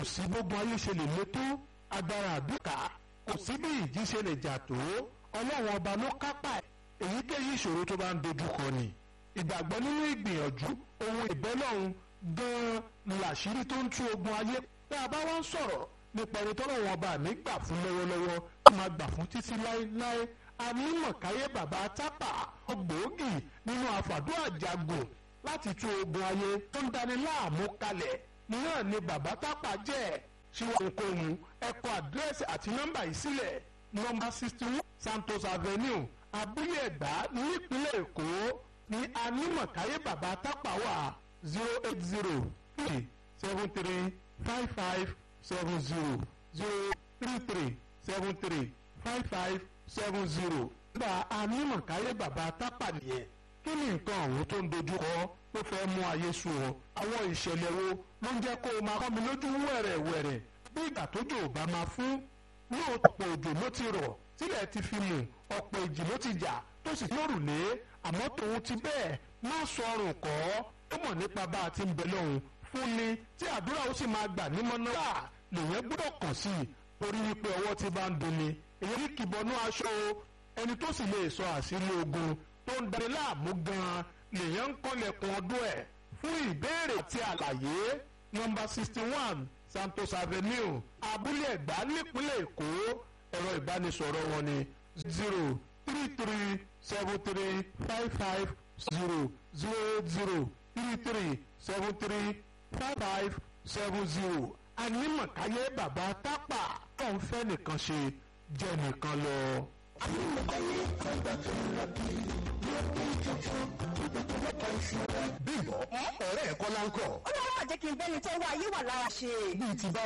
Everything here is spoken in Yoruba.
sí gbogbo ayé ṣe lè lé tó agbára àdúrà kò sí bí ìjì ṣe lè jà tó ọlọ́run ọba ló kápá ẹ̀ èyíkéyìí ìṣòro tó bá ń dojúkọ ni ìgbàgbọ́ nínú ìgbìyànjú ohun ìbẹ́lọ́run gan-an làṣírí tó ń tú ogun ayé tá a bá wá ń sọ̀rọ̀ nípa ẹni tọ́lọ́run ọba mi gbà fún lọ́wọ́lọ́wọ́ tó máa gbà fún títí láéláé anímọ̀káyé bàbá tápà ọgbòógì nínú àfàdúrà jagun láti tú ogun ayé tó ń dani láàmú kalẹ̀ náà ni bàbá tápà jẹ́ ṣíwọ́n ohunkóhun ẹ kọ àdírẹ́sì àti nọ́mbà yìí sílẹ̀ nọ́mbà sixty one Santos Avenue abúlé ẹ̀gbá nípínlẹ̀ Èkó ní anímọ̀káyé bàbá tápà wà zero eight zero three seven three five five seven zero zero three three seven three five five seven zero. nígbà anímọ̀káyé bàbá tápà nìyẹn kí ni nǹkan ọ̀hún tó ń dojú kọ tó fẹ́ mú ayé sú ọ àwọn ìṣẹ̀lẹ̀ wo ló ń jẹ́ kó o máa kọ́ mi lójú wẹ̀rẹ̀wẹ̀rẹ̀ bí ìgbà tójò ò bá máa fún lóòótọ́ òjò ló ti rọ̀ sílẹ̀ ti fi mù ọ̀pọ̀ ìjì ló ti jà tó sì lórùlé àmọ́ tòun ti bẹ́ẹ̀ má sọrùn kọ́ ó mọ̀ nípa bá a ti ń bẹ lọ́hùn fún ni tí àdúrà ó sì máa gbà nímọ̀ náà lèyẹn gbọ́dọ̀ kàn sí i torí wípé ọwọ́ ti bá ń dunni èyí ní kìbọnú aṣọ o ẹni tó sì lè sọ àṣírí ogun tó ń darí láàmú gan-an lèyẹn ń kọ́lẹ̀kùn ọdún ẹ̀ fún ìbéèrè àti àlàyé nọ́mbà sixty one Santos Avenue abúlé ẹ̀gbá nípínlẹ̀ Èkó ẹ̀rọ ìbánisọ̀rọ̀ wọn ni zero three three seven three five five zero zero zero three three seven three five five seven zero anímọ̀káyé bàbá tápà tó ń fẹ́ nìkan ṣe jẹ́ nìkan lọ. anímọ̀káyé bàbá tó ń lọ bí yóò bí tuntun ìgbà tó mẹ́ta ìṣúra. bímbọ ọ̀rẹ́ ẹ̀ kọ́ láńkọ̀. ó lọ́wọ́ àjẹkí bẹ́ni tó wá ayé wà lára ṣe. bíi ti bá